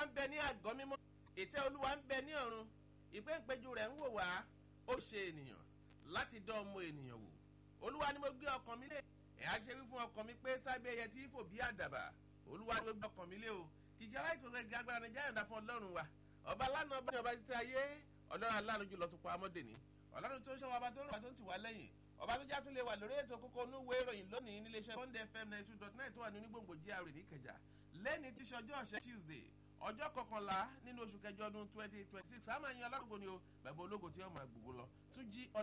olúwa ń bẹ ní àgọ́ mímọ́ ìtẹ́ olúwa ń bẹ ní ọ̀run ìpéǹpéjú rẹ̀ ń wò wá ó ṣe ènìyàn láti dán ọmọ ènìyàn wò olúwa ni mo gbé ọkàn mi lé ẹ̀ á ṣe wí fún ọkàn mi pé sábẹ́ ẹyẹ tí fò bí àdàbà olúwa ni mo gbé ọkàn mi lé o kìkì aláìkọ̀ọ́kẹ́ gẹ́gẹ́ agbára ní jáyọ̀dá fún ọlọ́run wa ọba lánàá ọba ní ọba títí ayé ọlọ́run aláàánú jùlọ tó pa amọ́dèní ọlọ́run tó ń ṣọwọ́ ọba tó ń rọ̀ tó ń tì wá lẹ́yìn ọba tó já tún lè wà lórí ètò kókó onúwé ìròyìn lónìí níléeṣẹ́ bond fm ninety two dot nine tó wà ní onígbòǹgbò gra níkẹjà lẹ́ni tí ṣọjọ́ ọ̀sẹ̀ tuesday ọjọ́ kọkànlá nínú oṣù kẹjọ ọdún twenty twenty six àmọ́ ẹ̀yin ọlọ́run kò ní o bẹ̀bẹ̀ ológo tí wọ́n máa gbogbo lọ tún jí